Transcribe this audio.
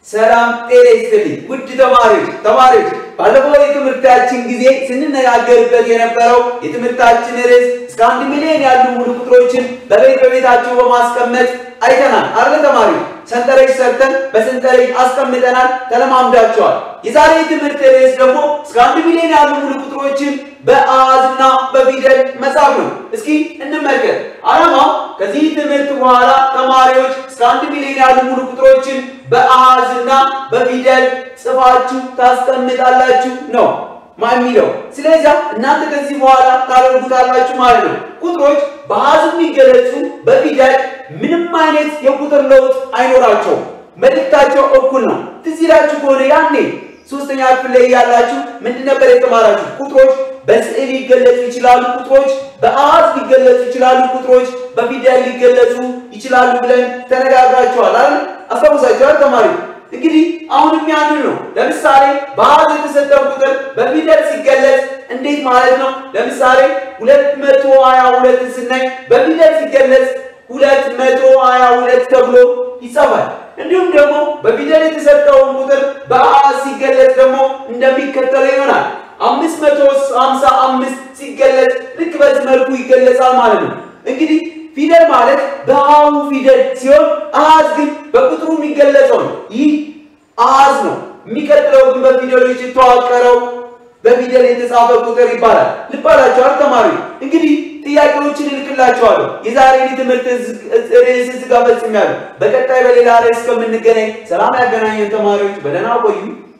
ሰላም ጤና ይስጥልኝ ውድ ተማሪዎች ተማሪዎች ባለፈው የትምህርታችን ጊዜ ስንነጋገርበት የነበረው የትምህርታችን ርዕስ እስከ አንድ ሚሊዮን ያሉ ሙሉ ቁጥሮችን በቤት በቤታችሁ በማስቀመጥ አይተናል አይደል ተማሪዎች ሰንጠረዥ ሰርተን በሰንጠረዥ አስቀምጠናል ተለማምዳቸዋል የዛሬ የትምህርት ርዕስ ደግሞ እስከ አንድ ሚሊዮን ያሉ ሙሉ ቁጥሮችን በአሃዝና በፊደል መጻፍ ነው እስኪ እንመልከት አላማው ከዚህ ትምህርት በኋላ ተማሪዎች እስከ አንድ ሚሊዮን ያሉ ሙሉ ቁጥሮችን በአሃዝና በፊደል ጽፋችሁ ታስቀምጣላችሁ ነው የሚለው ስለዚህ እናንተ ከዚህ በኋላ ታደርጉታላችሁ ማለት ነው ቁጥሮች በአሃዝ የሚገለጹ በፊደል ምንም አይነት የቁጥር ለውጥ አይኖራቸውም መልእክታቸው እኩል ነው ትዝ ይላችሁ ከሆነ ያኔ ሶስተኛ ክፍል ላይ ያላችሁ ምንድን ነበር የተማራችሁ ቁጥሮች በስዕል ሊገለጹ ይችላሉ ቁጥሮች በአሃዝ ሊገለጹ ይችላሉ ቁጥሮች በፊደል ሊገለጹ ይችላሉ ብለን ተነጋግራችኋል አይደል አስታውሳችኋል ተማሪ እንግዲህ አሁንም ያንን ነው ለምሳሌ በአሃዝ የተሰጠው ቁጥር በፊደል ሲገለጽ እንዴት ማለት ነው ለምሳሌ ሁለት መቶ ሀያ ሁለት ስናይ በፊደል ሲገለጽ ሁለት መቶ ሀያ ሁለት ተብሎ ይጻፋል እንዲሁም ደግሞ በፊደል የተሰጠውን ቁጥር በአሃዝ ሲገለጽ ደግሞ እንደሚከተለው ይሆናል አምስት መቶ ሀምሳ አምስት ሲገለጽ ልክ በዚህ መልኩ ይገለጻል ማለት ነው እንግዲህ ፊደል ማለት በአሁ ፊደል ሲሆን አሃዝ ግን በቁጥሩ የሚገለጸው ነው ይህ አሃዝ ነው የሚቀጥለው ግን በፊደሎች የተዋቀረው በፊደል የተጻፈ ቁጥር ይባላል ልባላቸዋል ተማሪ እንግዲህ ጥያቄዎችን እልክላቸዋለሁ የዛሬ ትምህርት ርዕስ እዚህ ጋር ፈጽሜያለሁ በቀጣይ በሌላ ርዕስ እስከምንገናኝ ሰላም ያገናኘን ተማሪዎች በደህና ቆዩ